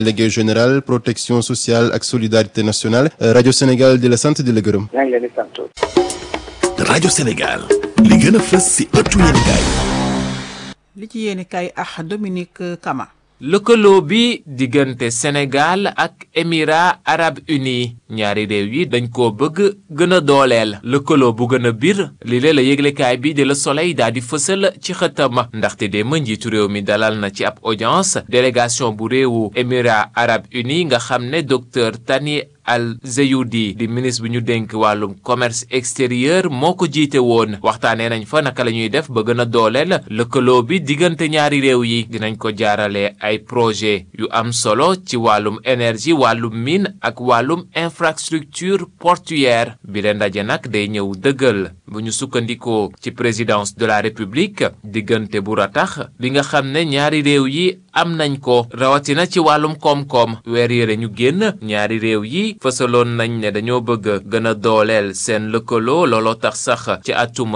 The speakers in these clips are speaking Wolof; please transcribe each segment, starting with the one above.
délégué général protection sociale ak solidarité nationale rajo Sénégal di la sant di la gërëm. maa ngi leen di sant. rajo Sénégal li gën a fës ci ëttu yéenekaay li ci yéenekaay ak Dominique Kama. lëkkaloo bi diggante Sénégal ak Émirats arabes unis ñaari réew yi dañ koo bëgg gën a dooleel lëkkaloo bu gën a biir li lee la yëglekaay bi di Le Soleil daal di fësal ci xëtam ndaxte démb njiitu réew mi dalal na ci ab audience délégation bu réewu Émirats arabes unis nga xam ne docteur Tani Al Zeyudi di ministre bi ñu dénk wàllum commerce extérieur moo ko jiite woon waxtaanee nañ fa naka la ñuy def ba gën a dooleel lëkkaloo bi diggante ñaari réew yi dinañ ko jaarale ay projet yu am solo ci wàllum énergie wàllum mine ak wàllum infrastructure portuaire bi leen ndaje nag day ñëw dëggal bu ñu sukkandikoo ci présidence de la république diggante bu ratax bi nga xam ne ñaari réew yi am nañ ko rawatina ci wàllum koom-koom weer yëre ñu génn ñaari réew yi fësaloon nañ ne dañoo bëgg gën a dooleel seen lëkkaloo looloo tax sax ci atum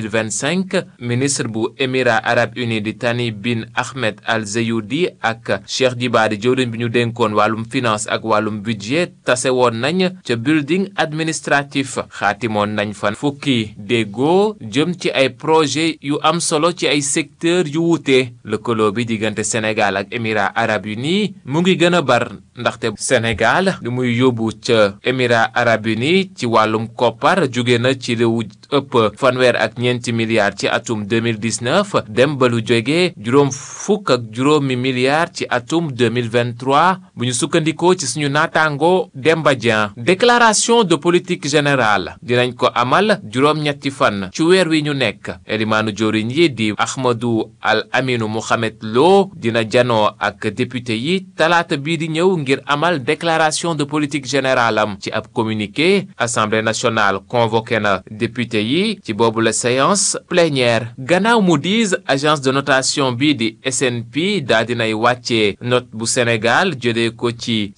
2025 ministre bu émirats arabes unis di Tani bin Ahmed Al Zeyudi ak Cheikh Diba di jëwriñ bi ñu dénkoon wàllum finance ak wàllum budget tase woon nañ ca building administratif xaatimoon nañ fa fukki déggoo jëm ci ay projet yu am solo ci ay secteur yu wuute lëkkaloo bi diggante Sénégal ak émirats arabes unis mu ngi gën a bar ndaxte Sénégal lu muy yóbbu ca émirats arabes unis ci wàllum koppar jóge na ci réew ëpp fanweer ak ñeenti milliards ci atum 2019 dem ba lu jóge juróom fukk ak juróomi milliards ci atum 2023 bu ñu sukkandikoo ci suñu naataango Demba Dieng déclaration de politique générale dinañ ko amal juróom-ñetti fan ci weer wi ñu nekk elimaanu joriñ yi di Ahmadou Al Aminu Mohamed Lo dina janoo ak député yi talaata bii di ñëw ngir amal déclaration de politique générale am ci ab communiqué assemblée nationale convoqué na député yi ci boobu la séance plénière gannaaw Moody's agence de notation bi di SNP daa dinay wàccee note bu Sénégal jëlee ko ci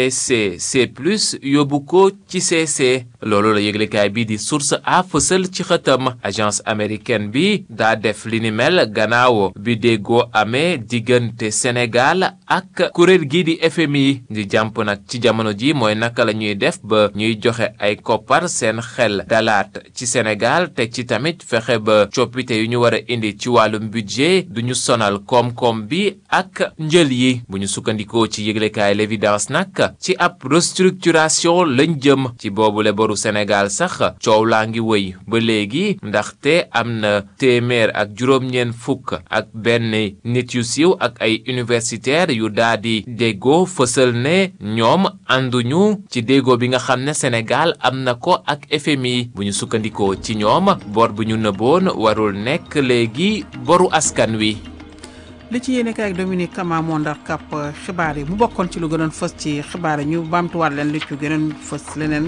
CCC plus yóbbu ko ci CC loolu la yëglekaay bi di source a fësal ci xëtam agence américaine bi daa def li ni mel gannaaw bi déggoo amee diggante Sénégal ak kuréel gi di FMI di jàmp nag ci jamono ji mooy naka la ñuy def ba ñuy joxe ay koppar seen xel dalaat ci Sénégal teg ci tamit fexe ba coppite yu ñu war a indi ci wàllum budget du ñu sonal koom-koom bi ak njël yi bu ñu sukkandikoo ci yëglekaay l'évidence nag ci ab restructuration lañ jëm ci boobule boru Sénégal sax coow laa ngi wëy ba léegi ndaxte am na téeméer ak juróom-ñeent fukk ak benn nit yu siiw ak ay universitaires yu daa di déggoo fësal ne ñoom ànduñu ci déggoo bi nga xam ne Sénégal am na ko ak FMI bu ñu sukkandikoo ci ñoom bor bu ñu nëbboon warul nekk léegi boru askan wi. li ci yéene kaay ak Dominique Kama moo ndar kàpp xibaar yi mu bokkoon ci lu gënoon fës ci xibaar yi ñu baamtuwaat leen li ci gënoon fës leneen.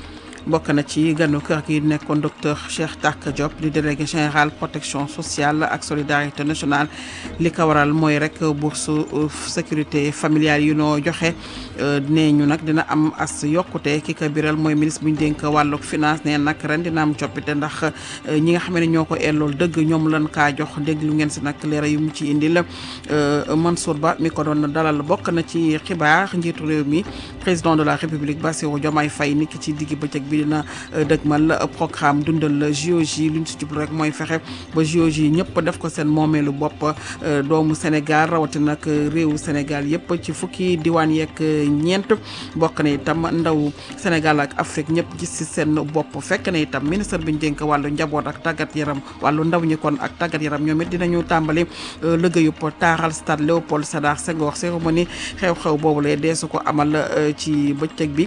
bokk na ci ganu kër gi nekkoon docteur Cheikh Tak Diop di délégué général protection sociale ak solidarité nationale li ko waral mooy rek bourse sécurité familiale yu noo joxe nee ñu nag dina am as yokkute ki ko biral mooy ministre bu ñu dénk wàllug finance nee nag ren dina am coppite ndax ñi nga xam ne ñoo ko ellool dëgg ñoom lan kaa jox déglu ngeen si nag leera yu mu ci indil Mansour Ba mi ko doon dalal bokk na ci xibaar njiitu réew mi président de la république Bassirou Diomaye Faye niki ci digg bëccëg bi dina dëgmal programme dundal JOJ lu ñu si jublu rek mooy fexe ba JOJ ñëpp def ko seen moomeelu bopp doomu Sénégal rawatina nag réewu Sénégal yëpp ci fukki diwaan yeeg ñeent bokk na itam ndaw Sénégal ak Afrique ñëpp gis si seen bopp fekk na itam ministre bi ñu dénk wàllu njaboot ak tàggat yaram wàllu ndaw ñi kon ak tàggat yaram ñoom it dinañu tàmbali liggéeyub taaral stade Léopold Sédar Senghor cérémonie xew-xew boobu lay deesu ko amal ci bëccëg bi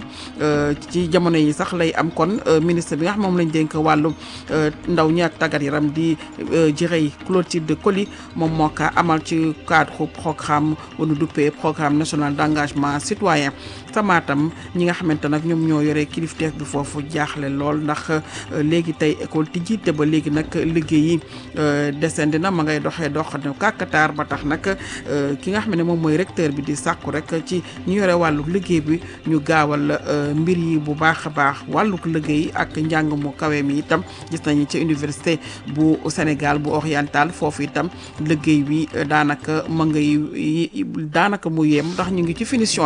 ci jamono yi sax lay am kon ministre bi nga xam moom lañ dénk wàllu ndaw ñi ak tàggat yaram di jërëy Clotilde Coly moom moo ko amal ci cadre programme wanu duppee programme national d'engagement citoyen samaatam ñi nga xamante nag ñoom ñoo yore kilifteef bi foofu jaaxle lool ndax léegi tey école tijji te ba léegi nag liggéey yi descendi na ma ngay doxee dox ne kàkkataar ba tax nag ki nga xam ne moom mooy recteur bi di sàkku rek ci ñu yore wàllu liggéey bi ñu gaawal mbir yi bu baax a baax wàllu wàlluk liggéey ak njàng mu kawe mi itam gis nañu ci université bu Sénégal bu oriental foofu itam liggéey bi daanaka ma ngay daanaka mu yem ndax ñu ngi ci finition